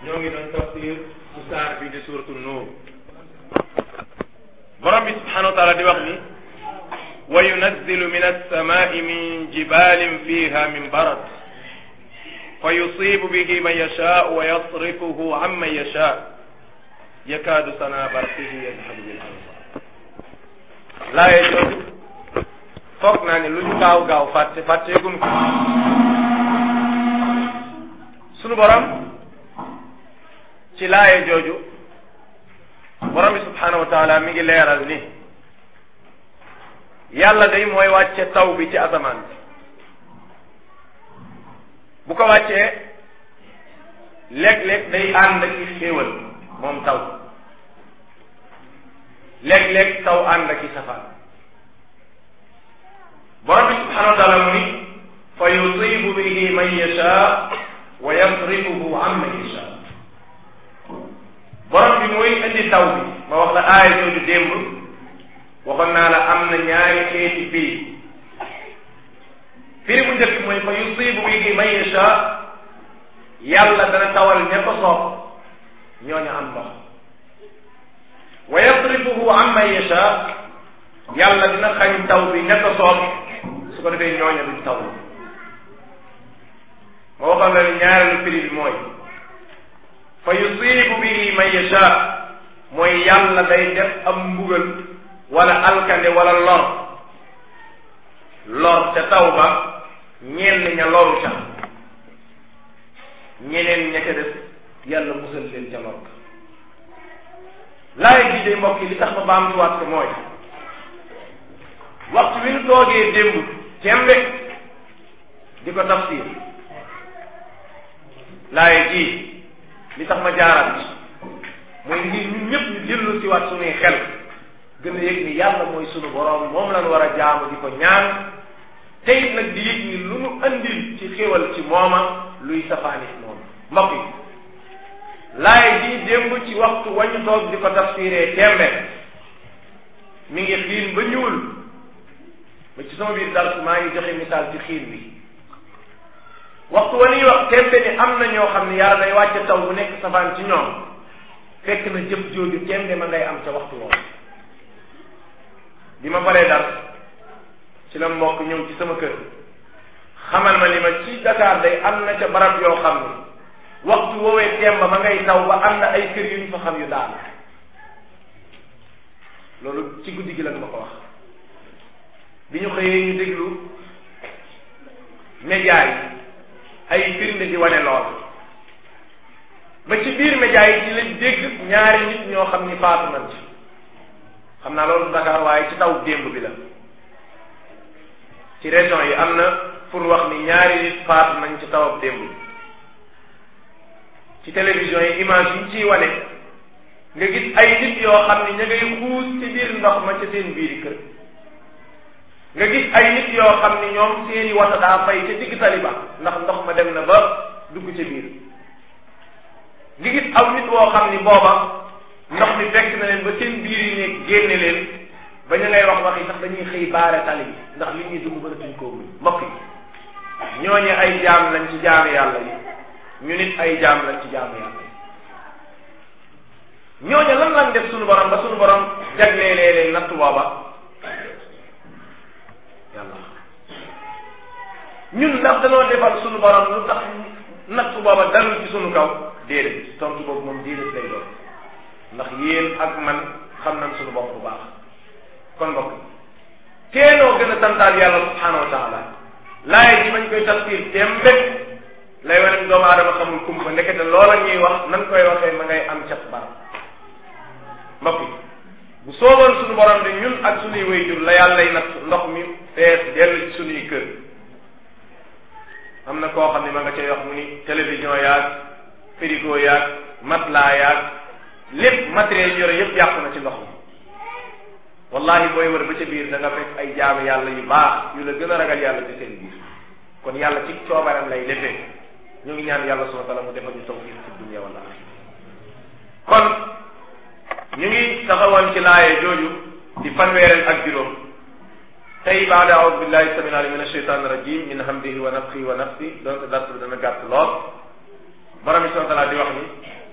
ñoo ngi doon tafsir ci saar bi di suratu nuur borom bi subhanahu wa taala di wax ni wa yunazzilu min alsamai min jibalin fiha min barad fa yusibu bihi man yashaa wa yasrifuhu an man yashaa yakaadu sana barqihi yadhabu bil absar laaye jooju foog naa ne lu ñu gaaw gaaw fàtte fàtteegun ko sunu borom ci laaye jooju borom bi subhanahu wa taala mi ngi leeral ni yàlla day mooy wàcce taw bi ci asamaan bi bu ko wàccee léeg-léeg day ànd ak xéewal moom taw léeg-léeg taw ànd ak safaan borom bi subhanahu wa taala mu ni fa yusibu bihi man yasha wa yasrifuhu an man yasha borom bi mooy indi taw bi ma wax la aaya jooju démb waxoon naa la am na ñaari xeeti firi firi bu njëkk mooy fa yusibu bihi man yasha yàlla dana tawal ña ko soob ñooñu am ndox wa yasrifuhu an man yasha yàlla dina xañ taw bi ña ko soob su ko defee ñooñu duñ taw ma waxoon la ni ñaareelu firi bi mooy fa yusibu bihi man yasha mooy yàlla day def am mbugal wala alkande wala lor lor ca taw ba ñenn ña loru ca ñeneen ña ca des yàlla musal leen ca lor laay bii day mbokk yi li tax ma baamtuwaat ko mooy waxtu wi nu toogee démb tembe di ko tafsir laaye ji li tax ma jaaral mooy ngir ñun ñëpp ñu dellu si waat suñuy xel gën a yëg ni yàlla mooy sunu boroom moom lañ war a jaamu di ko ñaan tey nag di yëg ni lu nu andil ci xéwal ci mooma luy safaanit moom mbokk yi laaye ji démb ci waxtu wañu toog di ko tafsiree tembe mi ngi xiin ba ñuul ba ci sama biir dars maa ngi joxe misaal ci xiin bi waxtu wa ñuy wax tembe ni am na ñoo xam ne yàlla day wàcce taw bu nekk safaan ci ñoom fekk na jëf jooju tembe ma ngay am ca waxtu woowu bi ma paree dars ci la mbokk ñëw ci sama kër xamal ma ni ma ci Dakar day am na ca barab yoo xam ne waxtu woowee temba ma ngay taw ba am na ay kër yu ñu fa xam yu daal loolu ci guddi gi la ma ko wax bi ñu xëyee ñu déglu média yi ay firnde di wane lool ba ci biir média yi ci lañ dégg ñaari nit ñoo xam ni faatu nañ ci xam naa loolu Dakar waaye ci taw démb bi la ci région yi am na pour wax ni ñaari nit faatu nañ ci tawab démb bi ci télévision yi image yi ciy wane nga gis ay nit yoo xam ni ña ngay xuus ci biir ndox ma ca seen biiri kër nga gis ay nit yoo xam ni ñoom seeni wata daa fay ca digg taliba ndax ndox ma dem na ba dugg ca biir nga gis aw nit woo xam ni booba ndox mi fekk na leen ba seen biir yi nekk génne leen ba ñu ngay wax wax yi sax dañuy xëy baare tali bi ndax li ñuy dugg mënatuñ koo muñ mbokk yi ñooñu ay jaam lañ ci jaamu yàlla yi ñu nit ay jaam lañ ci jaamu yàlla yi ñooñu lan lañ def suñu borom ba suñu borom jagleelee leen natt booba yàlla ñun ndax danoo defal suñu borom lu tax natt booba dalul ci suñu kaw déedéet tontu boobu moom déedéet lay doon ndax yéen ak man xam nañ suñu bopp bu baax kon mbokk teenoo gën a santaal yàlla subhanahu wa taala laay ji mañ koy tafsir tembe lay wane doomu aadama xamul kumpa ndekete loola ñuy wax nan koy waxee ma ngay am cat barab mbokk yi bu sooboon suñu borom de ñun ak suñuy wayjur la yàlla lay natt ndox mi fees dellu ci suñuy kër am na koo xam ne ma nga cay wax mu ni télévision yaag frigo yaag matelas yaag lépp matériel yore yépp yàqu na ci ndox mi wallahi booy wër ba ca biir da nga fekk ay jaamu yàlla yu baax yu la gën a ragal yàlla ci seen biir kon yàlla ci coobaram lay defee ñu ngi ñaan yàlla subhanahu wa taala mu defal ñu tawfiq fi dunya wal axira kon ñu ngi taxawoon ci laaye jooju di fanweereel ak juróom tey baada aoudu billahi samin alim min asheitan rajim min hamdihi wa nafxihi wa nafsi donte dars bi dana gàtt lool borom bi subhanahu wa taala di wax ni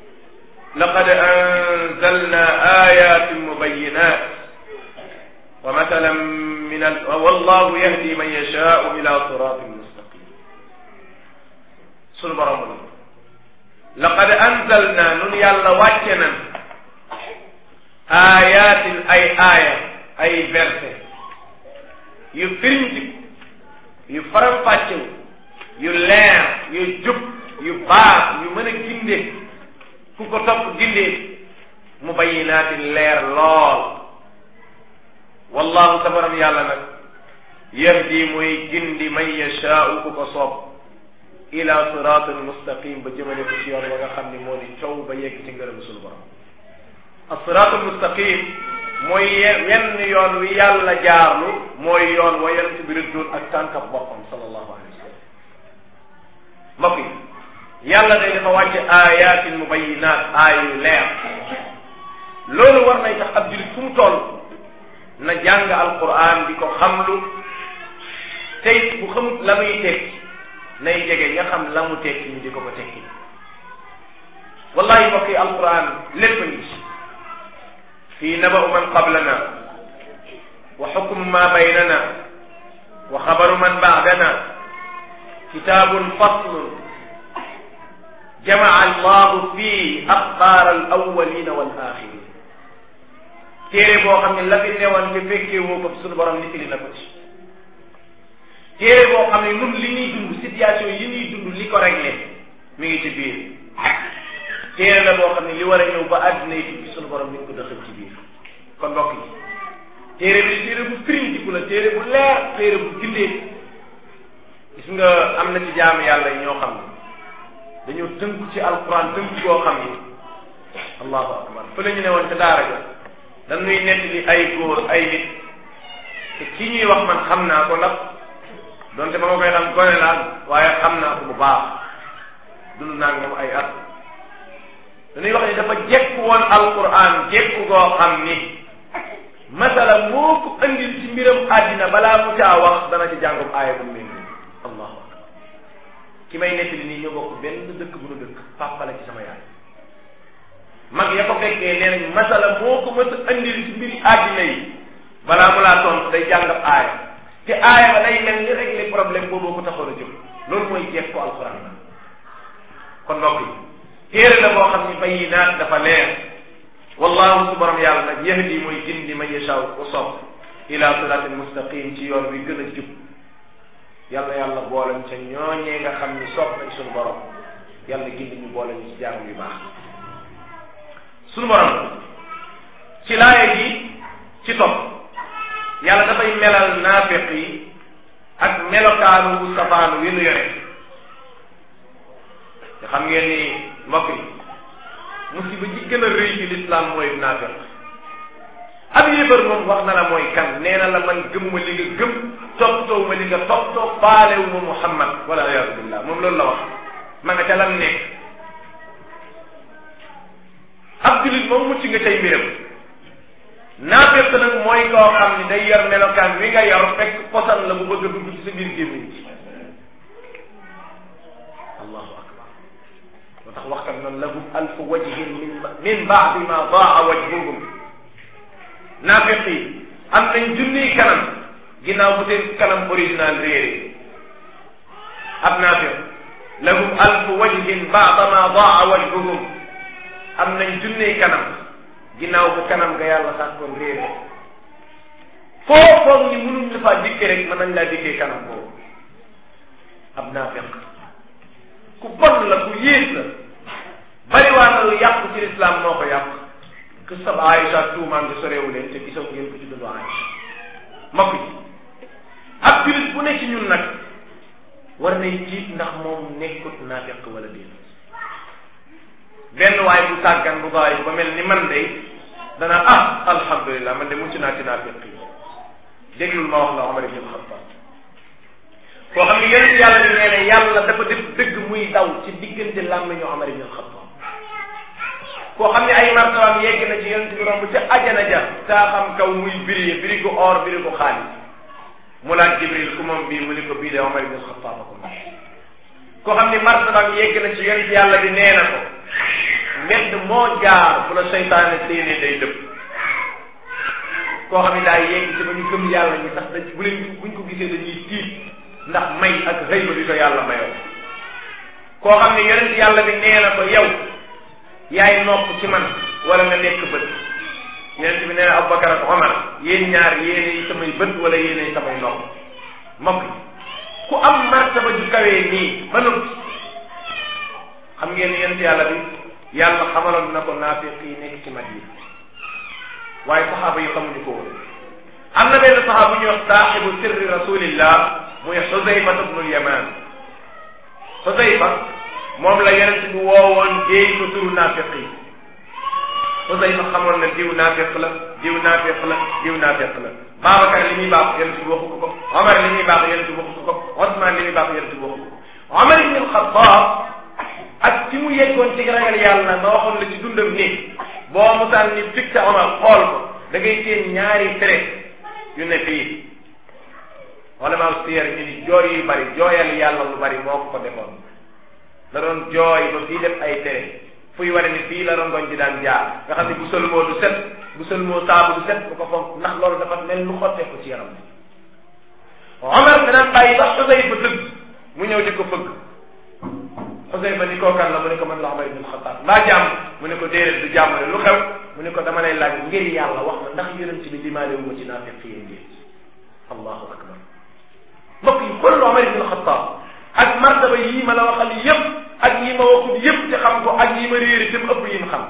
laqad anzalna ayatin mubayinat wa mathalan min al wallahu yahdi man yashaau ila siratin mustaqim sunu borom ni laqad anzalna nun yàlla wàcce nan ayatin ay aaya ay verset yu firintiku yu faram-fàccewu yu leer yu jub yu baax yu mën a ginde ku ko topp gindee mu bayinaatin leer lool wallahu sa borom yàlla nag yahdi muy gindi man yashaau ku ko soob ila siratin mustaqim ba jëmale ko ci yoon wa nga xam ni moo di coow ba yegg ci ngërëm sunu borom as-siratul mustaqim mooy wenn yoon wi yàlla jaarlu mooy yoon wa yonent bi rëddoon ak tànkab boppam sallallahu alayhi wa sallam mbokk yi yàlla day dafa wàcce ayatin mubayinat aay yu leer loolu war nay tax ab julit fu mu toll na jàng alquran di ko xamlu tey bu xamut la muy tekki nay jege nga xam la mu tekki ñu di ko ko tekki wallahi mbokk yi alquran lépp a ngi ci fii naba'u man qablana wa xukmu ma baynana wa xabaru man ba'dana kitaabun faslun jamaa allahu fii axbaar al awwalina wal axirin téere boo xam ne la fi newoon te fekkee woo ko suñu borom nitili na ko ci téere boo xam ne nun li ñuy dund situation yi ñuy dund li ko réglé mi ngi ci biir téere la boo xam ne li war a ñëw ba àddina yi tukki suñu borom mi ngi ko dëxal ci biir kon mbokk yi téere bi téere bu firintiku la téere bu leer téere bu gindee gis nga am na ci jaamu yàlla yi ñoo xam ne dañoo tënku ci alquran tënku koo xam ni allahu akbar fa la ñu ne woon ca daara ja dañuy nekk li ay góor ay nit te ki ñuy wax man xam naa ko ndax donte ba ma koy xam gone laa waaye xam naa ko bu baax dund naa moom ay at dañuy wax ni dafa jekku woon alquran jekku goo xam ni masala moo ko andil ci mbiram àddina balaa mu caa wax dana ci jàngum aaya bu mel nii allahu akbar ki may nettali nii ñoo bokk benn dëkk bu nu dëkk papa la ci sama yaay mag ya ko fekkee nee nañ masala moo ko mës a andil ci mbiri àddina yi balaa mu laa tontu day jàngab aaya te aaya ba day mel ni régler problème boobu ko taxoon a jóg loolu mooy jeex ko alquran la kon mbokk yi téere la boo xam ni bayinaat dafa leer wallahu su borom yàlla nag yahdi mooy gindi man yashaa ku sopp ila siratin mustaqim ci yoon wi gën a jub yàlla yàlla boolañ ca ñooñee nga xam ni sopp nañ suñu borom yàlla gindi ñu boolañ ci jaamu yu baax suñu borom ci laaya gi ci topp yàlla dafay melal naafiq yi ak melokaanu wu safaanu wi nu yore te xam ngeen ni mbokk yi musiba ji gën a rëy ci lislaam mooy naafiq ab yéefar moom wax na la mooy kan nee na la man gëm ma li nga gëm toppatoo ma li nga toppatoo faalewu ma muhammad wala iyaazu billah moom loolu la wax ma nga ca lam nekk ab julit moom mucc nga tey mbiram naafeq nag mooy koo xam ni day yor melokaan wi nga yor fekk posan la bu bëgg a dugg ci sa biir gémmiñ ci allahu akbar moo tax waxkat noonu lahum alfu wajhin min min baadi ma daa wajhuhum naafeq yi am nañ junniy kanam ginnaaw bu seen kanam original réere ab naafeq lahum alfu wajhin baada ma daa wajhuhum am nañ junniy kanam ginnaaw bu kanam nga yàlla sàkkoon réere foo foog ni mënuñ la faa dikkee rek mën nañ laa dikkee kanam boobu ab naafeq ku bon la ku yées la bariwaa na lu yàqu ci lislaam moo ko yàq que sab Aïcha tuumaan bi soreewu leen te gisoo ngeen ko ci dundu Aïcha mbokk yi ab julit bu ne ci ñun nag war nay jiit ndax moom nekkut naafeq wala déet benn waay bu tàggan bu bàyyi ba mel ni man de dana ah alhamdulilah man de mucc naa ci naafeq yi déglul ma wax la Omar ibn Khattab koo xam ne yonent yàlla bi nee ne yàlla dafa def dëgg muy daw ci diggante làmmiñu Omar ibn Khattab koo xam ne ay martabaam yegg na ci yonent bi romb ca ajana ja saa xam kaw muy biri biri ko or biri ko xaalis mu laaj Jibril ku moom bii mu ni ko bii de Omar ibn Khattab ko moom koo xam ne martabaam yegg na ci yonent yàlla bi nee na ko mbedd moo jaar bu la seytaane séenee day dëpp koo xam ne daa yegg ci ba ñu gëm yàlla ñi sax dañ bu leen buñ ko gisee dañuy tiit ndax may ak xëy ba bi ko yàlla mayoo koo xam ne yonent yàlla bi nee na ko yow yaay nopp ci man wala nga nekk bët yonent bi nee na Abubakar ak Omar yéen ñaar yéenay samay bët wala yéenay samay nopp mbokk ku am martaba ju kawee nii ba noppi xam ngeen ni yonent yàlla bi yàlla xamaloon na ko naafiq yi nekk ci Madina waaye saxaaba yi xamuñu ko woon am na benn saxaaba bu ñuy wax saaxibu sirri rasulillah muy Xusayfa ibnul Yaman Xusayfa moom la yonent bi woowoon déey ko turu naafiq yi Xusayfa xamoon na diw naafiq la diw naafiq la diw naafiq la Babacar li muy baax yonent bi waxu ko ko Omar li muy baax yonent bi waxu ko ko Osman li muy baax yonent bi waxu ko ko Omar ibn al-Khattab ak ci mu yeggoon ci ragal yàlla ma waxoon la ci dundam ni boo musaan ni fixé Omar xool ko da ngay seen ñaari fere yu ne fii wala maa siyar ñu ni jooy yu bari jooyal yàlla lu bari moo ko ko defoon da doon jooy ba fii def ay tere fuy wane ni fii la rongoñ di daan jaar nga xam ne bu sëlmoo du set bu sëlmoo saabu du set bu ko foog ndax loolu dafa mel lu xottee ko ci yaram bi Omar danaan bàyyi ba Xusayfa tëgg mu ñëw di ko fëgg Xusayfa ni kookan la mu ne ko man la Omar ibn Xattaab mbaa jàmm mu ne ko déedéet du jàmm ne lu xew mu ne ko dama lay laaj ngir yàlla wax ma ndax yonent bi limaale wu ma ci naafiq yi ngeen allahu akbar mbokk yi xool Omar ibn Xattaab ak martaba yii ma la waxal yépp ak yi ma waxul yépp te xam ko ak yi ma réeri te mu ëpp yi ma xam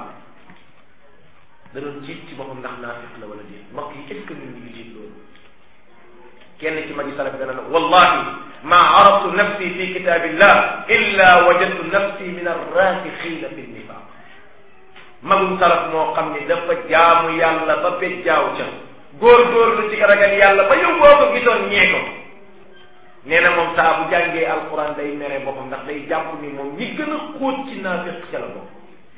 da doon jiit ci boppam ndax naafiq la wala déet mbokk yi est ce que ñun ñu ngi jiit loolu kenn ci magi salaf dana na wallahi ma araftu nafsi fi kitabillah illa wajadtu nafsi min arrasixina fi nifaq magum salaf moo xam ne dafa jaamu yàlla ba bejjaaw ca góor-góorlu ci ragal yàlla ba yow boo ko gisoon ñee ko nee na moom saa bu jàngee alquran day mere boppam ndax day jàpp ni moom ñi gën a xóot ci naafiq ca la bopp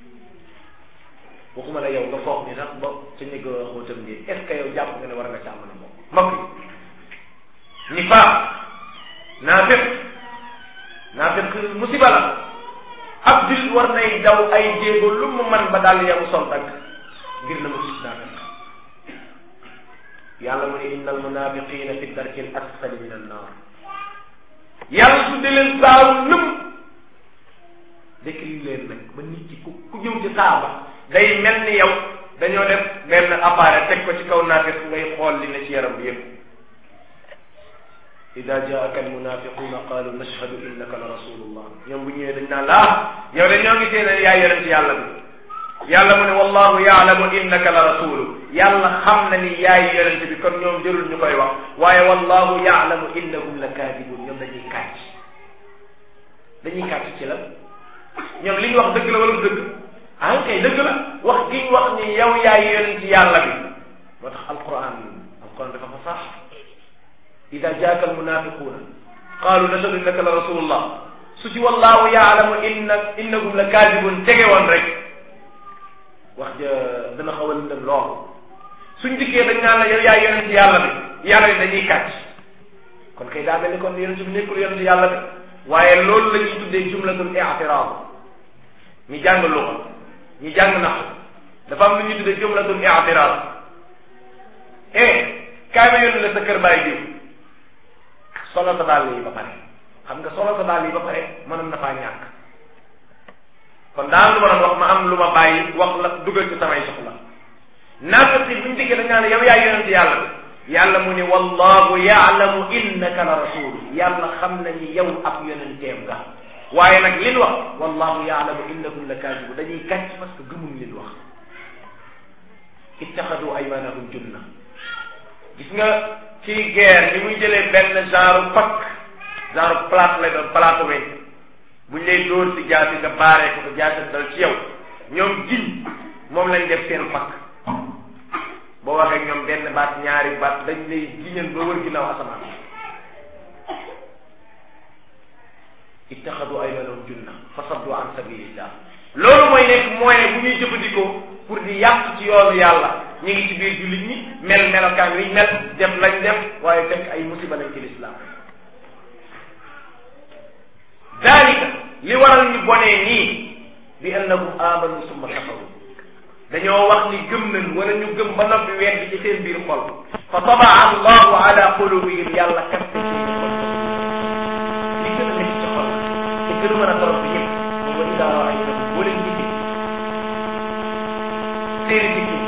waxuma la yow nga foog ni sax ba ca ñi gën a xóotam nii est ce que yow jàpp nga ne war nga caa mën a bokk mbokk yi nifaaq naafiq naafiq musiba la ab jullit war nay daw ay jéego lu mu man ba daal yamu sol dagg ngir na mu gis naafiq yàlla mu ne inna al munafiqina fi darki al asfali min an naar yàlla su de leen saaru lëm décrit leen nag ba nit ki ku ku ñëw ci saaba day mel ni yow dañoo def benn appareil teg ko ci kaw naafiq ngay xool li ne ci yaram bi yépp ida jaaka almunafiquna qalu nashhadu innaka la rasulullah ñoom bu ñëwee dañ naan laa yow de ñoo ngi seen yaay yonent yàlla bi yàlla mu ne wallahu yaalamu innaka la rasulu yàlla xam na ni yaay yonent bi kon ñoom jërul ñu koy wax waaye wallahu yaalamu innahum la kaadibun ñoom dañuy kàcc dañuy kàcc ci la ñoom li ñu wax dëgg la wala dëgg ah kay dëgg la wax gi ñu wax ni yow yaay yonent yàlla bi moo tax alquran alquran dafa fasaax ida jaaka almunafiquuna qaalu nashhadu innaka la rasulullah su ci wallahu yaalamu inna innahum la kaadibun tege woon rek wax ja dana xaw a lëndëm lool suñ dikkee dañ naan la yow yaay yonent yàlla bi yàlla bi dañuy kàcc kon kay daa mel ni kon yonent bi nekkul yonent yàlla bi waaye loolu la ñuy tuddee jumlatul i'tiraad ñi jàng luxa ñi jàng nax dafa am lu ñuy tuddee jumlatul i'tiraad eh kaay ma yónni la sa kër bàyyi diw solo sa dàll yi ba pare xam nga solo sa dàll yi ba pare mënoon na faa ñàkk kon daa am lu ma doon wax ma am lu ma bàyyi wax la dugal ci samay soxla naafati buñ diggee dañ naan yow yaay yonent yàlla bi yàlla mu ni wallahu yaalamu innaka la rasul yàlla xam na ni yow ab yonenteem nga waaye nag lin wax wallahu yaalamu innakum la kaadibu dañuy kàcc parce que gëmuñ lin wax ittaxadu aymanahum junna gis nga ci guerre ni muy jëlee benn genre pakk genre plate lay doon plate weñ buñ lay dóor si jaasi nga baaree ko ko jaasi dal ci yow ñoom giñ moom lañ def seen pakk boo waxee ñoom benn baat ñaari baat dañ lay giñal ba wër ginnaaw asamaan ittaxadu aymanahum junna fa saddu an sabilillah loolu mooy nekk moyen bu ñuy jëfandikoo pour di yàq ci yoonu yàlla ñu ngi ci biir jullit ñi mel melokaan wiñ mel def lañ def waaye fekk ay musiba lañ ci lislaam dalika li waral ñu bonee nii bi annahum amanu summa kafaru dañoo wax ni gëm nañ wala ñu gëm ba noppi weddi ci seen biir xol fa tabaa allahu ala qulubihim yàlla kaste ci xol li gën a nekk ci xol te gën a mën a torom bi yëpp mooy wa idaa raaytahum boo leen gisee seeni dikki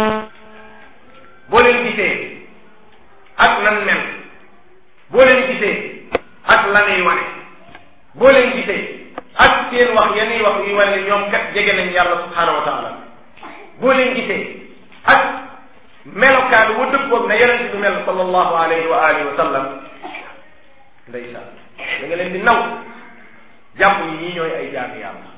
boo leen gisee ak nan mel boo leen gisee ak lanuy wane boo leen gisee ak seen wax yanuy wax yuy wane ñoom kat jege nañ yàlla subhanahu wa taala boo leen gisee ak melokaan wu dëppoog na yonent bi mel sallallahu alayhi wa alihi wa sallam ndeysaan da nga leen di naw jàpp ni ñii ñooy ay jaami yàlla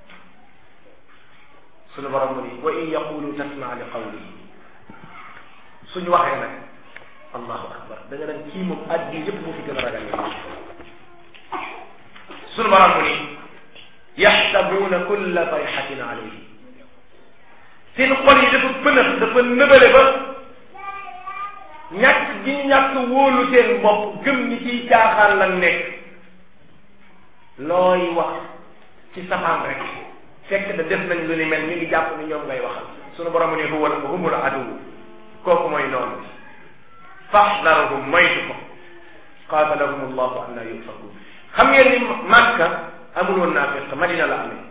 suñu borom mu ni wa in yaqulu tasma li qawlihi suñu waxee nag allahu akbar da nga naan kii moom àddina yëpp moo fi gën a ragal yàlla suñu borom mu ni yaxsabuuna kulla sayxatin alayhi seen xol yi dafa pënëx dafa nëbale ba ñàkk gi ñu ñàkk wóolu seen bopp gëm ñi ciy caaxaan lan nekk looy wax ci safaan rek fekk da def nañ lu ni mel mi ngi jàpp ni ñoom ngay waxal sunu borom ne huwa humul aduw kooku mooy noonu bi faxdarahum moytu ko qaatalahum allahu an la yufakun xam ngeen ni Makka amul woon naafiq Madina la amee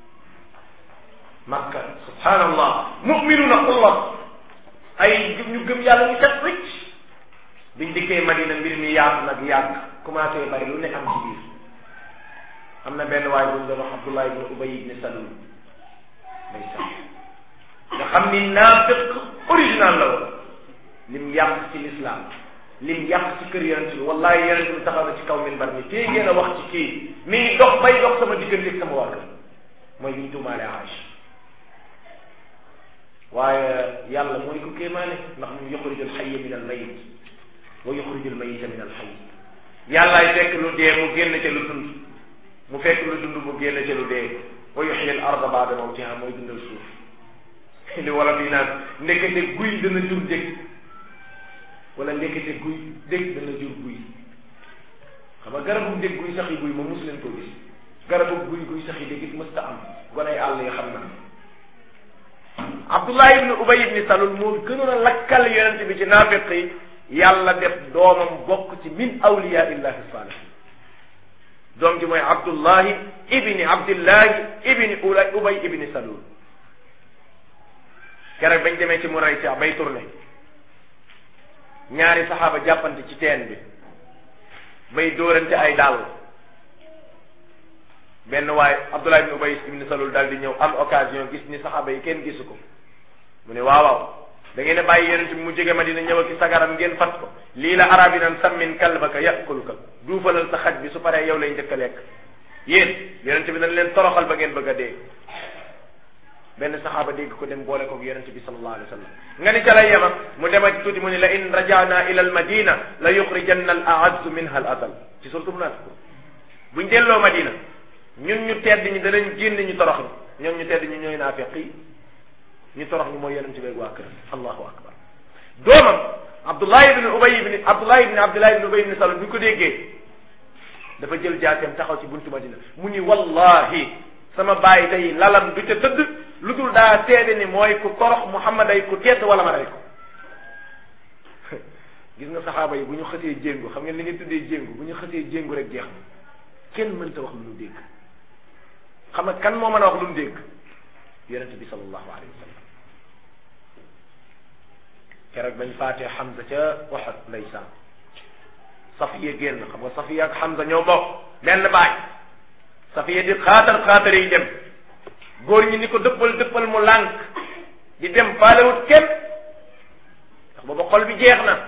Makka subhanallah muminuna xullat ay ñu gëm yàlla ñu set ricc biñ dikkee Madina mbir mi yaatu nag yàgg commencé bari lu ne am ci biir am na benn waay buñ doon wax Abdullah ibn Ubay ibn Salul ndeysaan nga xam ni naafiq original la woon lim yàq ci l'islam lim yàq ci kër yonent bi wallahi yonent bi taxaw na ci kaw minbar ni tey ngeen a wax ci kii mi ngi dox bay dox sama diggante ak sama waa kër mooy biñ tuumaale Aïcha waaye yàlla mooy ko kéemaane ndax mu yuxrijul xayya min al mayit wa yuxrijul mayita min al xayy yàllaay fekk lu dee mu génn ca lu dund mu fekk lu dund mu génn ca lu dee wa yuxyi al arda baada mawtiha mooy dundal suuf li wala fii naan ndekete guy dana jur dëkk wala ndekete guy dëkk dana jur guy xam nga garabu dëkk guy sax yi guy ma mus leen koo gis garabu guy guy sax yi dëkk it mësta am gonay àll yi xam na Abdullah ibn Ubay ibn Salul moo gënoon a lakkal yonent bi ci naafiq yi yàlla def doomam bokk ci min awliya illahi salihin doom ji mooy Abdullahi ibni Abdillahi ibni Ubay ibni Salul keroog bañ demee ci mu rey ca bay tourné ñaari saxaaba jàppante ci teen bi bay dóorante ay dàll benn waaye Abdullah ibn Ubay ibn Salul daal di ñëw am occasion gis ni saxaaba yi kenn gisu ko mu ne waaw waaw da ngeen a bàyyi yonent bi mu jóge Madina ñëw ak sagaram ngeen fat ko lii la arab yi naan sammin kalbaka yakuluka duufalal sa xaj bi su paree yow lay njëkk a lekk yéen yonent bi dañ leen toroxal ba ngeen bëgg a dee benn saxaaba dégg ko dem boole ko yonent bi sallallahu alayhi wa sallam nga ni ca lay yema mu demati tuuti mu ni la in rajana ila al madina la yuxrijanna al aazzu minha al adal ci surtout munafiqun buñ delloo Madina ñun ñu tedd ñi danañ génn ñu torox ñi ñoom ñu tedd ñi ñooy naafiq yi ñu torox ñi mooy yonent bi waa kër allahu akbar doomam Abdullah ibn Ubay ibn Abdullah ibn Abdullah ibn Ubay ibn Salul bu ñu ko déggee dafa jël jaaseem taxaw ci buntu Madina mu ni wallahi sama baay day lalam du ca tëdd lu dul daa seede ni mooy ku torox Muhammad ay ku tedd wala ma rey ko gis nga saxaaba yi bu ñu xësee jéngu xam ngeen li nga tuddee jéngu bu ñu xësee jéngu rek jeex na kenn mënta wax lu ñu dégg xam nga kan moo mën a wax lu ñu dégg yonente bi sallallahu alayhi wa sallam keroog bañ faatee Hamza ca Uhud ndeysaan Safiya génn xam nga Safiya ak Hamza ñoo bokk benn baay Safiya di xaatar xaatar yi dem góor ñi ni ko dëppal dëppal mu lànk di dem faalewut kenn ndax booba xol bi jeex na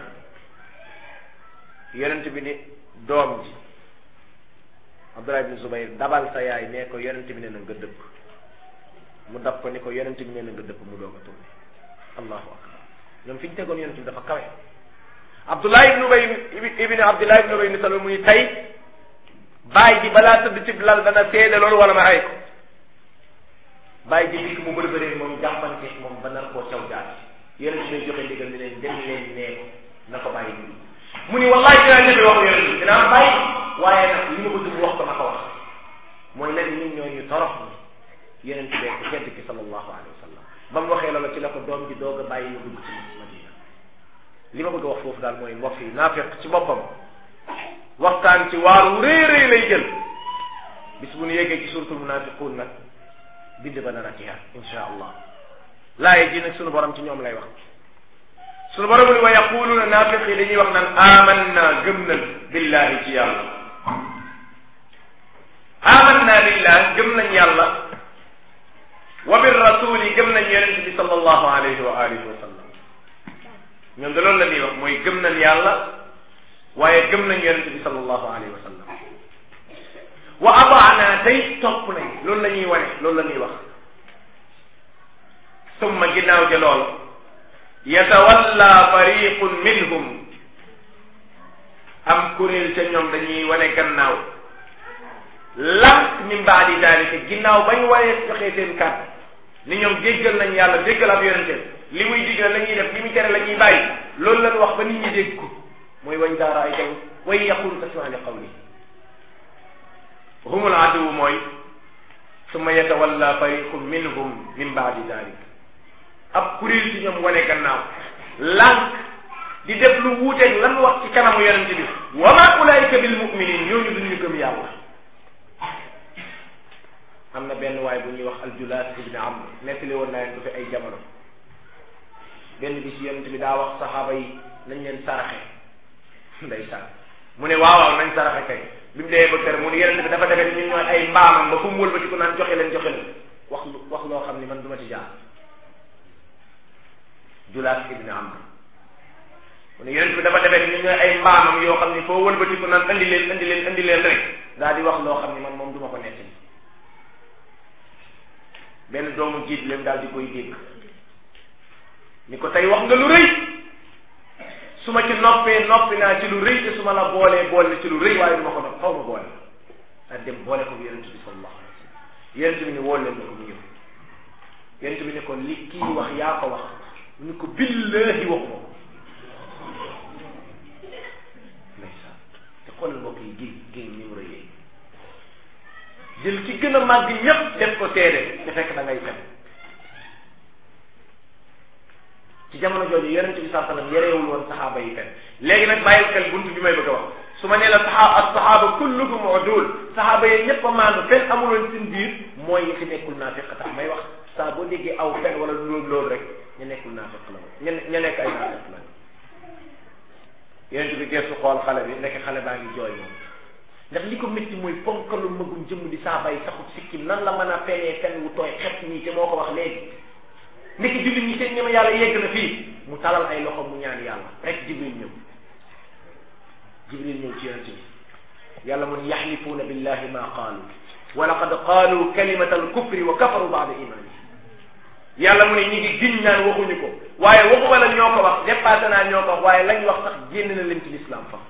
yonent bi ni doom ji Abdullah ibn Zubayr dabal sa yaay nee ko yonent bi nee na nga dëpp mu dab ko ni ko yonent bi nee na nga dëpp mu doog a tourné allahu akbar ñoom fi ñu tegoon yonent bi dafa kawe Abdullah ibn Ubay ibn Abdullah ibn Ubay ibn Salul mu ni tey baay ji balaa tëdd ci lal dana seede loolu wala ma ay ko baay ji dikk mu bërbëree moom jàppante moom ba nar koo caw jaar yonent bi joxe ndigal ni leen dem leen nee ko na ko bàyyi ñu mu ni wallahi dinaa ñëfe wax yonent bi dinaa bàyyi waaye nag li ma bëgg mu wax ko na ko wax mooy lan ñun ñoo ñu torox ni yonent bee ku tedd ki sallallahu alayhi wa sallam ba mu waxee loola ci la ko doom ji doog a bàyyi mu dugg ci madina li ma bëgg a wax foofu daal mooy mbokk yi naafiq ci boppam waxtaan ci waaru rëy rëy lay jël bis bu ñu yeggee ci suratul munafiqun nag bind ba dana ci insha allah laaye ji nag sunu borom ci ñoom lay wax sunu borom ni wa yaquluuna naafiq yi dañuy wax naan amanna gëm nañ billahi ci yàlla amanna billah gëm nañ yàlla wa bir rasuli gëm nañ yonente bi sallallahu alayhi wa alihi wa sallam ñoom de loolu la ñuy wax mooy gëm nañ yàlla waaye gëm nañ yonente bi sallallahu alayhi wa sallam wa ataana tey topp nañ loolu la ñuy wane loolu la ñuy wax summa ginnaaw ja lool yatawalla fariqun minhum am kuréel ca ñoom dañuy wane gannaaw lan min baadi dalika ginnaaw bañ waree joxee seen kàddu ni ñoom déggal nañ yàlla déggal ab yonente li muy digal la ñuy def li muy tere la ñuy bàyyi loolu lañ wax ba nit ñi dégg ko mooy wañ daara ay taw way yaqulu tasmaa li qawli humul aduwu mooy summa yatawalla fariqun minhum min baadi dalik ab kuréel ci ñoom wane gannaaw lànk di def lu wuuteeg lan wax ci kanamu yonente bi wa ma ulaika bil muminin ñooñu duñu gëm yàlla am na benn waay bu ñuy wax aljulaas ibni amr nettali woon naa leen ko fi ay jamono benn bis yonente bi daa wax saxaaba yi nañ leen saraxe ndeysaan mu ne waaw waaw nañ saraxe kay bi mu dee ba kër mu ne yonente bi dafa defee ni ñun ñooy ay mbaamam ba fu mu wëlbati ko naan joxe leen joxe leen wax lu wax loo xam ni man du ma ci jaar julaas ibni amr mu ne yonente bi dafa defee ni ñun ñooy ay mbaamam yoo xam ni foo wëlbati ko naan andi leen andi leen andi leen rek daal di wax loo xam ni man moom du ma ko nettali benn doomu jiit leen daal di koy dégg ni ko tey wax nga lu rëy su ma ci noppee noppi naa ci lu rëy te su ma la boolee boole ci lu rëy waaye du ma ko nopp xaw ma boole daal dem boole ko yonent bi sallallahu alayhi wa sallam yonent bi ni woo leen ko mu ñëw yonent bi ni ko li kii wax yaa ko wax mu ni ko billahi waxuma ko ndeysaan te xoolal mbokk yi géej géej ni mu rëyee jël ci gën a màgg ñépp def ko seede te fekk da ngay fen ci jamono jooju yonente bi saa sallam yereewul woon saxaaba yi fen léegi nag bàyyil xel buntu bi may bëgg a wax su ma nee la saxaaba as saxaaba kulluhum udul saxaaba yi ñëpp a maandu fen amuloon seen biir mooy ñi fi nekkul naafiq tax may wax saa boo déggee aw fen wala loolu loolu rek ñu nekkul naafiq la ña ña nekk ay naafiq la yonente bi geesu xool xale bi nekk xale baa ngi jooy moom ndax li ko métti mooy ponkalu magum jëmm di saa bay saxut sikkim nan la mën a fenee fen wu tooy xet nii te moo ko wax léegi ndekki jullit ñi seen ñema yàlla yegg na fii mu talal ay loxo mu ñaan yàlla rek jibril ñëw jibril ñëw ci yonente bi yàlla mu ne yaxlifuuna billahi ma qaalu wa laqad qaalu kalimata alkufri wa kafaru baada imani yàlla mu ne ñi ngi giñ naan waxuñu ko waaye waxuma la ñoo ko wax dépassé naa ñoo ko wax waaye lañ wax sax génn na leen ci l'islam fa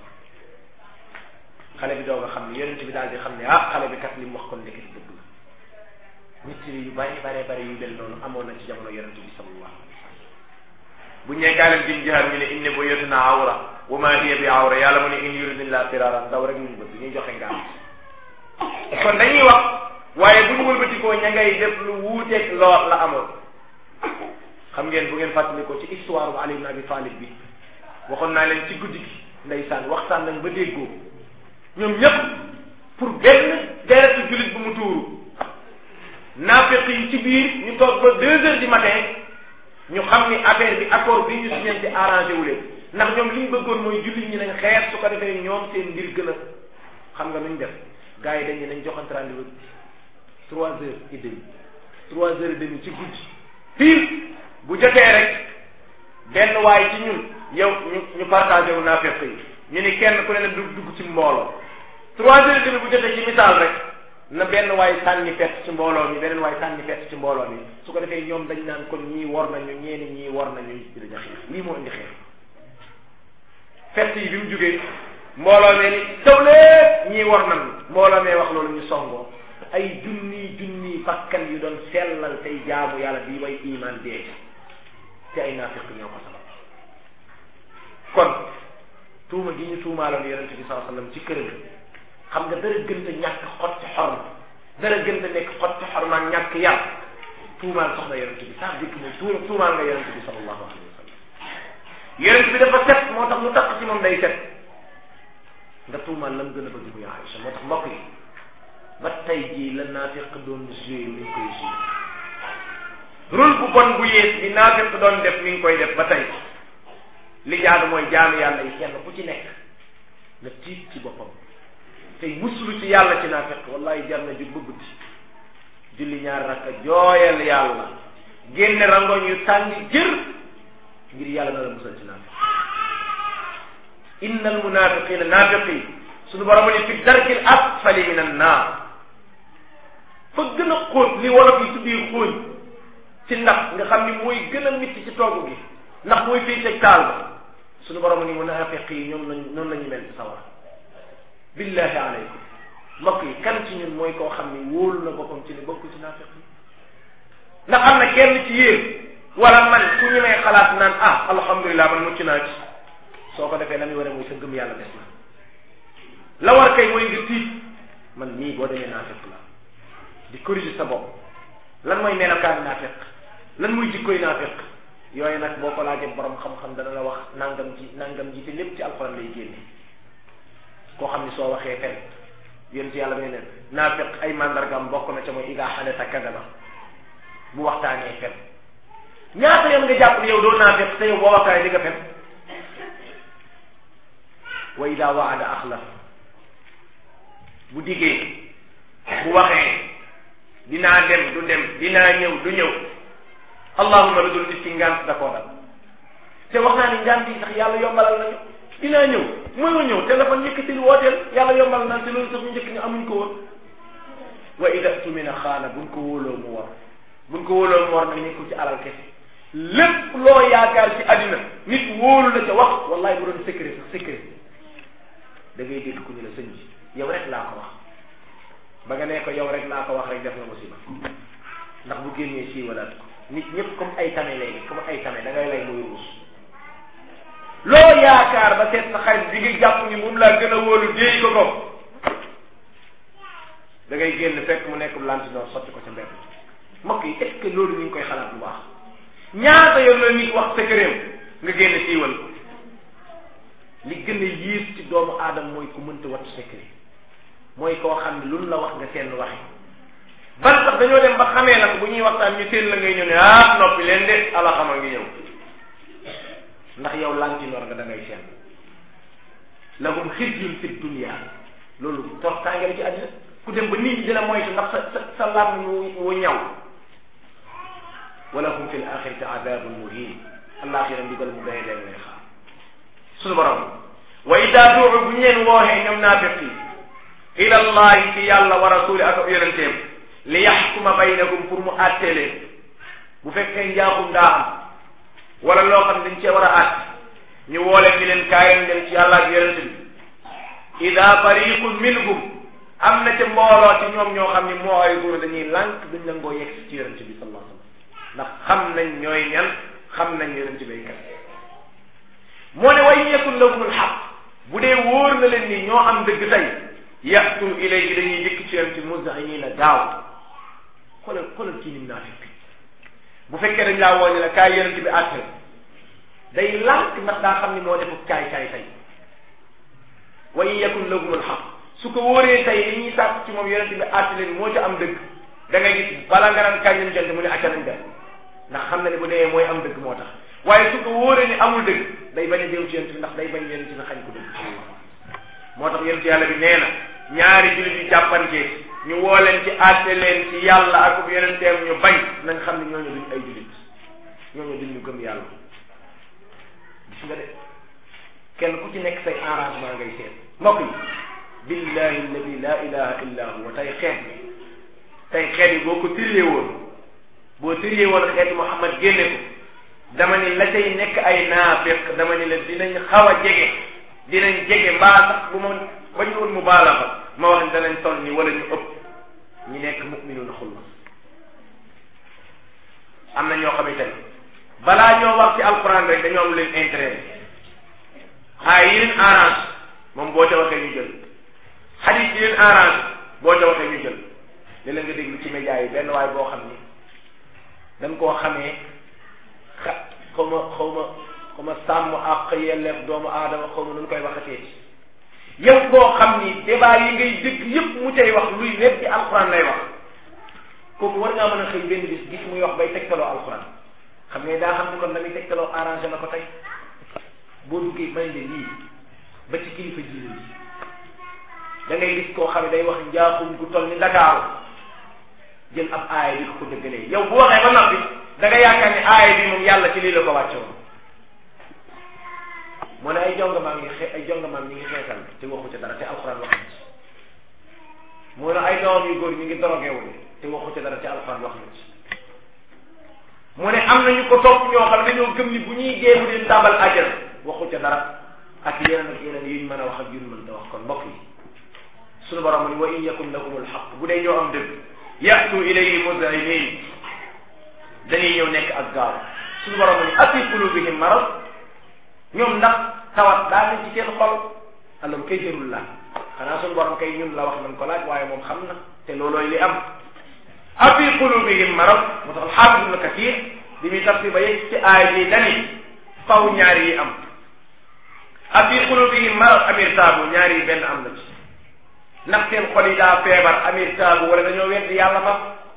xale bi doog a xam ne yonent bi daal di xam ne ah xale bi kat li mu wax kon ndeketi dëgg la nit yu bari bare bari yu mel noonu amoon na ci jamono yonent bi sallallahu alayhi wa sallam bu ñee kaaleen jim jihaar ñu ne inne buyutuna awra wa ma hiya bi awra yàlla mu ne in yuridillah firaran daw rek luñu bëgg ñuy joxe ngaam kon dañuy wax waaye bu ñu wëlbatikoo ña ngay def lu wuuteeg loo la amoon xam ngeen bu ngeen fàttalikoo ci histoire bu Ali ibn Abi Talib bi waxoon naa leen ci guddi gi ndeysaan waxtaan nañ ba déggoo ñoom ñëpp pour benn deretu jullit bu mu tuuru naafiq yi ci biir ñu toog ba deux heures du matin ñu xam ni affaire bi accord bi ñu signante arrangé wu leen ndax ñoom li ñu bëggoon mooy jullit ñi nañ xeex su ko defee ñoom seen mbir gën a xam nga nuñ def gars yi dañu nañ joxante rendez-vous trois heures et demi trois heures et demi ci guddi pile bu jotee rek benn waay ci ñun yow ñu ñu partagé wu naafiq yi ñu ni kenn ku ne na dugg dugg ci mbooloo trois heures et demi bu jotee ci misaal rek na benn waay sànni fett ci mbooloo mi beneen waay sànni fett ci mbooloo mi su ko defee ñoom dañ naan kon ñii war nañu ñeeni ñii war nañu ci dañu xeex lii moo indi xeex fett yi bi mu jógee mbooloo mee ni taw lépp ñii war nañu mbooloo mee wax loolu ñu songoo ay junni junni bakkan yu doon sellal tey jaamu yàlla di way iman dee te ay naafiq ñoo ko sabab kon tuuma gi ñu tuumaaloon yonente bi sallallahu alayhi wasallam ci këram xam nga dara gën a ñàkk xotti xorma dara gën a nekk xotti xorma ak ñàkk yar tuumaal soxna yonent bi sax dikk mooy tuur tuumaal nga yonent bi sallallahu alayhi wa sallam yonent bi dafa set moo tax lu takk ci moom day set nga tuumaal lam gën a bëgg muy Aïcha moo tax mbokk yi ba tey jii la naafiq doon joué mi ngi koy joué rôle bu bon bu yées bi naafiq doon def mi ngi koy def ba tey li jaadu mooy jaamu yàlla yi kenn ku ci nekk nga tiit ci boppam tey muslu ci yàlla ci naafiq wallahi jar na jug ba guddi julli ñaar rakka jooyal yàlla génne rangoñ yu tàng jër ngir yàlla na la musal ci naafiq inna al munafiqina naafiqi suñu borom ni fi darkil asfali min an naar fa gën a xóot li wolof yi tuddee xóoñ ci ndax nga xam ni mooy gën a mitti ci togg gi ndax mooy fii teg taal ba suñu borom ni munafiq yi ñoom lañ noonu la ñu mel ci sawar billahi aleykum mbokk yi kan ci ñun mooy koo xam ni wóolu na boppam ci ne bokk ci naafiq yi ndax am na kenn ci yéen wala man ku ñu may xalaat naan ah alhamdulilah man mucc naa ci soo ko defee la muy war a mooy sa gëm yàlla des na la war kay mooy nga tiit man nii boo demee naafiq la di corriger sa bopp lan mooy melokaan naafiq lan muy jikkoy naafiq yooyu nag boo ko laajee borom xam-xam dana la wax nangam ji nangam ji te lépp ci alxuraan lay génne koo xam ni soo waxee fen yéen ci yàlla may neen naafiq ay mandargam bokk na ca mooy idaa xadasa kadaba bu waxtaanee fen ñaata yoon nga jàpp ne yow doo naafiq te yow boo waxtaanee di nga fen wa idaa waada axlaf bu diggee bu waxee dinaa dem du dem dinaa ñëw du ñëw allahuma lu dul nit ki ngant da koo dal te wax naa ni ngant yi sax yàlla yombalal nañu dinaa ñëw mooy ma ñëw téléphone yëkkatil wooteel yàlla yombal na te loolu sax ñu njëkk ñu amuñ ko woon wa ida tumina xaana buñ ko wóoloo mu war buñ ko wóoloo mu war nag nekkul ci alal kese lépp loo yaakaar ci àddina nit wóolu la ca wax wallahi bu doon secret sax secret da ngay dégg ku ñu la sëñ bi yow rek laa ko wax ba nga nee ko yow rek laa ko wax rek def nga musiba ndax bu génnee siiwalaat ko nit ñëpp comme ay tame léegi comme ay tame da ngay lay muy ruus loo yaakaar ba seet sa xarit bi nga jàpp ni moom laa gën a wóolu déey ko ko da ngay génn fekk mu nekk lantinoor sotti ko ca mbedd mbokk yi est-ce que loolu ñu ngi koy xalaat bu baax ñaata yoon la nit wax secret nga génn siiwal ko li gën a yiis ci doomu aadama mooy ku mënta wattu secret mooy koo xam ne luñ la wax nga seen waxe ban sax dañoo dem ba xamee nag bu ñuy waxtaan ñu seen la ngay ñëw ne ah noppi leen de ala xama ngi ñëw ndax yow lantinoor nga da ngay seen lahum xizyun fi dunya loolu tortaange la ci àddina ku dem ba nit ñi dina moytu ndax sa sa sa lam wu ñaw wala hum fi l axirati adabun muhin alaxira ndigal mu doye leen lay xaar suñu borom wa ida duu bu ñu leen wooxee ñoom naafiq yi ila allahi ci yàlla wa rasuli ak yonenteem li yaxkuma baynakum pour mu àttee leen bu fekkee njaaxum daa am wala loo xam ne dañ cee war a àtt ñu woo leen ñu leen kaay leen dem ci yàlla ak yonente bi ida fariqun minhum am na ca mbooloo ci ñoom ñoo xam ni moo ay góor dañuy lànk duñ nangoo yegg ci yonente bi sallallahu alayhi wasallam ndax xam nañ ñooy ñan xam nañ yonente bi kat moo ne way yakun lahumul xaq bu dee wóor na leen ni ñoo am dëgg tey yatu ilayhi dañuy njëkk ci yonente muz'inina gaaw xoolal xoolal kii nim naafiq bu fekkee dañ laa wooñe la kaay yonente bi àtte day lànk ndax daa xam ni moo defu kaay kaay tey wa in yakun lahumul xaq su ko wóoree tey li ñuy sàkk ci moom yonente bi àtte leen moo ca am dëgg da ngay gis bala nga naan kañ lañ jant mu ne acca nañ dem ndax xam na ne bu dee mooy am dëgg moo tax waaye su ko wóoree ni amul dëgg day bañ a jëm ci yonente bi ndax day bañ yonente bi xañ ko dëgg moo tax yonente yàlla bi nee na ñaari jullit yu jàppante ñu woo leen ci àtte leen ci yàlla ak yonenteem ñu bañ na nga xam ne ñooñu duñ ay jullit ñooñu duñ ñu gëm yàlla gis nga de kenn ku ci nekk say arrangement ngay seet mbokk yi billahi alladi la ilaha illa huwa tey xeet bi tey xeet yi boo ko tëriyee woon boo tëriyee woon xeetu Muhammad génne ko dama ni la tey nekk ay naafiq dama ni la dinañ xaw a jege dinañ jege mbaa sax bu ma ba ñu woon mu baalaxa ma wax ni danañ toll ni wala ñu ëpp ñi nekk mu'minuna xullas am na ñoo xamante ne balaa ñoo wax ci alquran rek dañoo am leen intérêt xaay yi leen arrange moom boo ca waxee ñu jël xadis yi leen arrange boo ca waxee ñu jël léeg-léeg nga déglu ci média yi benn waay boo xam ni dañ koo xamee xa xaw ma xaw ma xaw ma sàmm ak yelleef doomu aadama xaw ma nu koy waxatee yow koo xam ni débat yi ngay dégg yépp mu cay wax luy wet ci alxuraan lay wax kooku war ngaa mën a xëy benn bis gis muy wax bay tegtaloo alxuraan xam nga daa xam ni kon la muy tegtaloo arrangé na ko tey boo duggee may ne lii ba ci kilifa diine yi da ngay gis koo xam ne day wax njaaxum gu toll ni Dakar jël ab aaya bi ko ko dëggalee yow bu waxee ba noppi da nga yaakaar ni aaya bi moom yàlla ci lii la ko wàcce woon mu ne ay jongamaam ngi xe ay jongamaam ñi ngi xeesal te waxu ca dara te alxuraan wax na ci mu ne ay doom yu góor ñi ngi dorogeewul te waxu ca dara te alxuraan wax na ci mu ne am nañu ko topp ñoo xam ne dañoo gëm ni bu ñuy dee mu leen tàbbal àjjana waxu ca dara ak yeneen ak yeneen yuñ mën a wax ak yuñ mën ta wax kon mbokk yi suñu borom ni wa in yakun lahumul xaq bu dee ñoo am dëgg yatu ilayhi muz'inin dañuy ñëw nekk ak gaaw suñu borom ni afi qulubihim marad ñoom ndax tawat daa ne ci seen xol alam kay jërul la xanaa suñu borom kay ñun la wax nañ ko laaj waaye moom xam na te loolooy li am afi qulubihim marad moo tax alxaafis ibnu kathir bi muy tafsir ba yegg ci aay ji dani faw ñaar yi am afi qulubihim marad amir taabu ñaar yi benn am na ci ndax seen xol yi daa feebar amir taabu wala dañoo weddi yàlla fa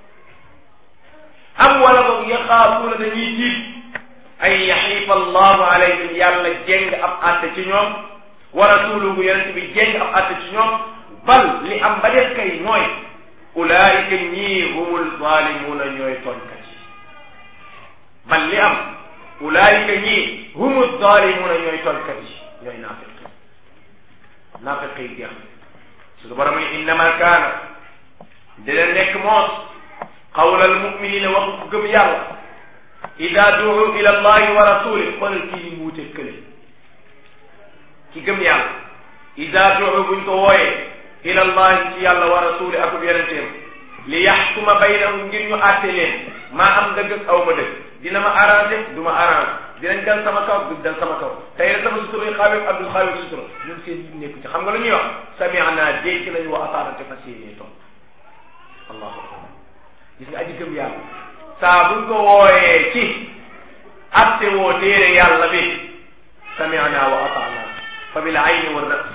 am wala boog yaxaafuuna dañuy tiit ay yaxiifa allahu alayhim yàlla jéng ab àtte ci ñoom wa rasuluhu yonente bi jéng ab àtte ci ñoom bal li am ba def kay mooy ulaayika ñii humul zaalimuuna ñooy tooñkat yi bal li am ulaayika ñii humul zaalimuuna ñooy tooñkat yi ñooy naafiq naafiq yi jeex suñu borom ni innama kaana dina nekk moos qawlal muminina waxu ku gëm yàlla ida duu ila allahi wa rasulih xoolal kii ni mu wute kële ki gëm yàlla ida duu buñ ko wooyee ila allahi ci yàlla wa rasuli akub yonenteem li yaxkuma baynahum ngir ñu àtte leen maa am dëgg ak aw ma dëgg dina ma arrangé du ma arrangé dinañ dal sama kaw du dal sama kaw tey la sama sutura yi xaawee abdul xaawee sutura ñun seen yi nekku ci xam nga lu ñuy wax sami'na dégg nañu wa ataana te fas yéenee toog allahu akbar gis nga aji gëm yàlla saa buñ ko wooyee ci atte woo téere yàlla bi sami'na wa ataana fa bil ayni wa ras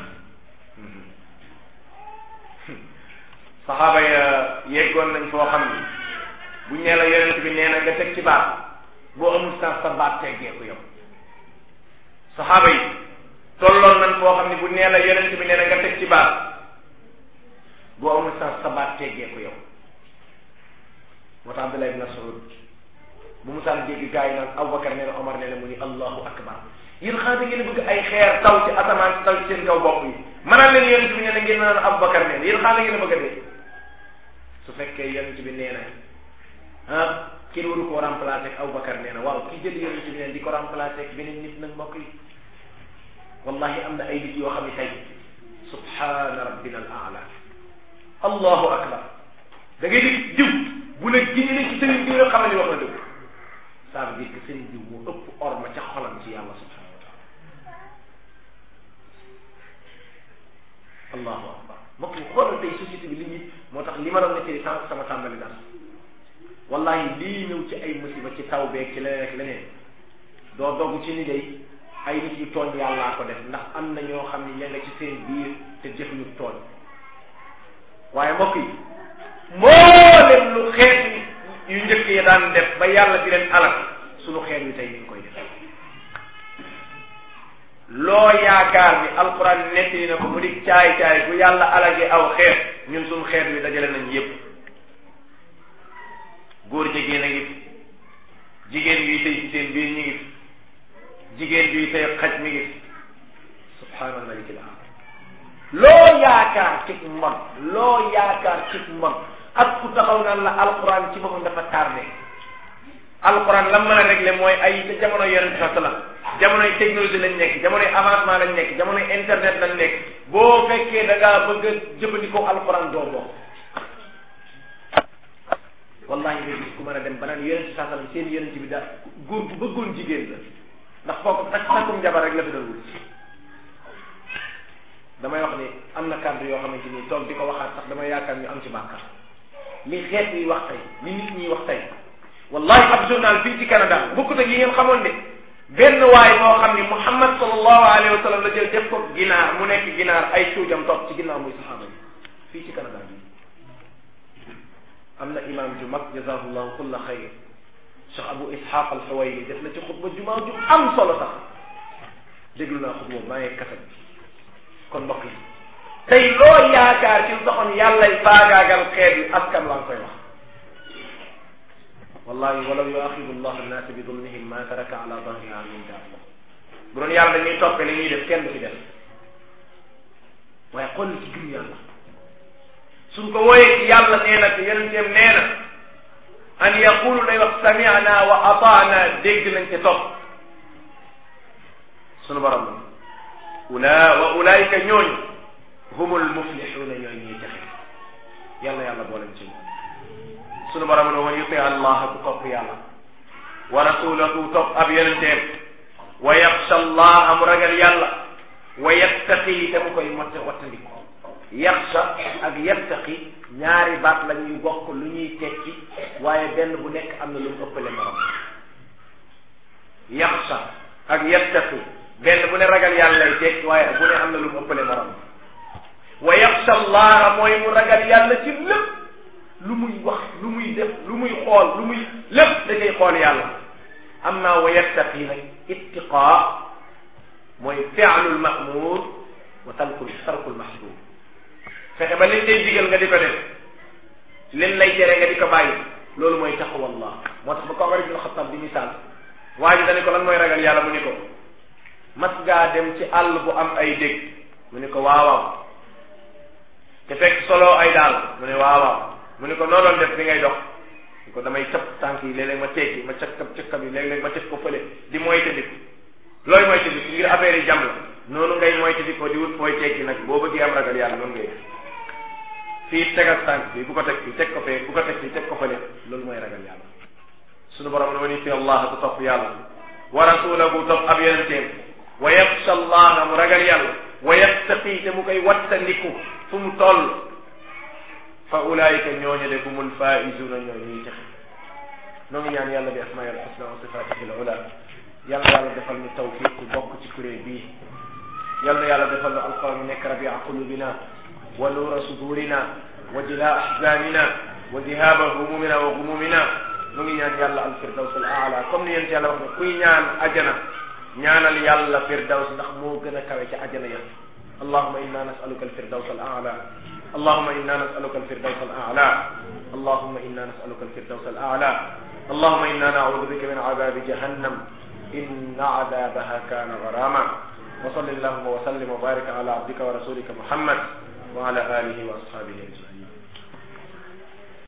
saxaaba ya yeggoon nañ foo xam ni buñ nee la yonent bi nee na nga teg ci baat boo amul sax sa baat teggeeku yow saxaaba yi tolloon nañ foo xam ni bu nee la yonent bi nee na nga teg ci baat boo amul sax sa baat teggeeku yow moo tax Abdullah ibn Mas'ud bu mu saan dégg gaa yi naan Abubakar nee na Omar nee na mu ni allahu akbar yéen xanaa da ngeen bëgg ay xeer taw ci asamaan si taw ci seen kaw bopp yi mënaan leen yonent bi nee na ngeen naan Abubakar nee na yéen xanaa da ngeen bëgg a dee su fekkee yonent bi nee na ah kenn waru koo remplacer ak Abubakar nee na waaw kii jël yonent bi nee na di ko remplacer ak beneen nit nag mbokk yi wallahi am na ay nit yoo xam ne tey subhaana rabbina al aala allahu akbar da ngay di diw bu la giñe ne ci sëriñ diw rek xamal ni wax na dëgg ça veut dire que sëriñ diw moo ëpp orma ca xolam ci yàlla subhanahu wa taala allahu akbar mbokk yi xoolal tey société bi li ñuy moo tax li ma doon nettali sànq sama tàmbali daal wallahi lii ñëw ci ay musiba ci taw beeg ci leneen ak leneen doo dogg ci ni day ay nit yu tooñ yàllaa ko def ndax am na ñoo xam ne ña nga ci seen biir te jëfuñu tooñ waaye mbokk yi mboolem lu xeet yu njëkk ya daan def ba yàlla di leen alal sunu xeet wi tey ñu ngi koy def loo yaakaar ni alquran nettali na ko mu di caay caay bu yàlla alage aw xeet ñun sunu xeet wi dajale nañ yépp góor jigéen a ngi fi jigéen yuy tey ci seen biir ñu ngi fi jigéen yuy tey xaj mi ngi fi subhaanal malikil aam loo yaakaar ci mbon loo yaakaar ci mbon ak ku taxaw naan la alquran ci boppam dafa tardé alquran lan mën a réglé mooy ay ca jamono yonent sa sallam jamonoy technologie lañ nekk jamonoy avancement lañ nekk jamonoy internet lañ nekk boo fekkee da ngaa bëgg a jëfandikoo alquran doo bokk wallahi nga gis ku mën a dem ba naan yonent sa sallam seen yonent bi daal góor bu bëggoon jigéen la ndax foofu tak takkum jabar rek la fi doon wut damay wax ni am na kàddu yoo xamante ni toog di ko waxaat sax damay yaakaar ñu am ci bàkkaar li xeet yi wax tey li nit ñi wax tey wallahi ab journal fii ci Canada bokkut ak yi ngeen xamoon de benn waay moo xam ni Muhammad sallallahu alayhi wa sallam la jël def ko ginaar mu nekk ginaar ay cuujam topp ci ginnaaw muy saxaaba yi fii ci Canada bi am na imam ju mag jazahullahu kulla xayr Cheikh Abu Ishaq al-Huwayni def na ci xutba jumaa ju am solo sax déglu naa xutba boobu maa ngi kasat bi kon mbokk yi tey loo yaakaar ci lu taxoon yàllay faagaagal xeet yi askan laa koy wax wallahi walaw yuaxidu llah annaasa bi dulmihim ma taraka ala dahriha min daaba bu doon yàlla dañuy toppe li ñuy def kenn du ci def waaye xool ci gëm yàlla suñ ko wooyee ci yàlla nee na te yonenteem nee na an yaqulu day wax sami'na wa ataana dégg nañ te topp sunu borom ula wa ulaayika ñooñu humul muflixuuna ñooy ñuy texe yàlla yàlla booleen ci moom sunu borom ne wa yuti allah ku topp yàlla wa rasulahu topp ab yonenteem wa yaxsha allah mu ragal yàlla wa yattaqi te mu koy motte wattandiko yaxsha ak yattaqi ñaari baat la ñuy bokk lu ñuy tekki waaye benn bu nekk am na lu mu ëppale morom yaxsha ak yattaqi benn bu ne ragal yàlla lay tekki waaye bu ne am na lu mu ëppale morom wa yaxsha allaha mooy mu ragal yàlla ci lépp lu muy wax lu muy def lu muy xool lu muy lépp da koy xool yàlla amma wa yattaqi nag ittiqaa mooy fi'lul ma'mur wa tarkul tarkul mahzur fexe ba liñ lay digal nga di ko def liñ lay tere nga di ko bàyyi loolu mooy taqwallah moo tax ba ko Umar ibn Xattab di misaal waa ji dañu ko lan mooy ragal yàlla mu ni ko mas ngaa dem ci àll bu am ay dégg mu ni ko waawaaw te fekk solo ay daal mu ne waawaaw mu ni ko noo doon def bi ngay dox ni ko damay cëpp tànk yi léeg-léeg ma teggi ma cëkkab cëkkab yi léeg-léeg ma teg ko fële di moytandiku looy moytandiku ngir affaire yi jam la noonu ngay moytandikoo di wut fooy teggi nag boo bëggee am ragal yàlla noonu ngay def fii tegal tànk bi bu ko teg fii teg ko fee bu ko teg fii teg ko fële loolu mooy ragal yàlla sunu borom ne wa ni fi allah ku topp yàlla wa rasulahu topp ab yonenteem wa yaxsha allah mu ragal yàlla wa yattaqi te mu koy wattandiku fu mu toll fa ulaayika ñooñu de humul faizuna ñoo ñuy texe noo ngi ñaan yàlla bi asmaa'il husna wa sifaatihi al ula yàlla yàlla defal ñu tawfiq ku bokk ci kuréel bii yàlla yàlla defal ñu alquran mu nekk rabia qulubina wa nuura sudurina wa jilaa ahzanina wa dihaba humumina wa gumumina nu ngi ñaan yàlla al firdaws al aala comme ni yéen yàlla wax ne kuy ñaan ajana ñaanal yàlla firdaws ndax moo gën a kawe ca ajana ya allahuma inna nasaluka al firdaws al aala allahuma inna nasaluka al firdaws al aala allahuma inna nasaluka al firdaws al aala allahuma inna naudu bika min adabi jahannam inna adabaha kana garama wa salli allahuma wa sallim wa barik ala abdika wa rasulika muhammad wa ala alihi wa ashabihi ajmain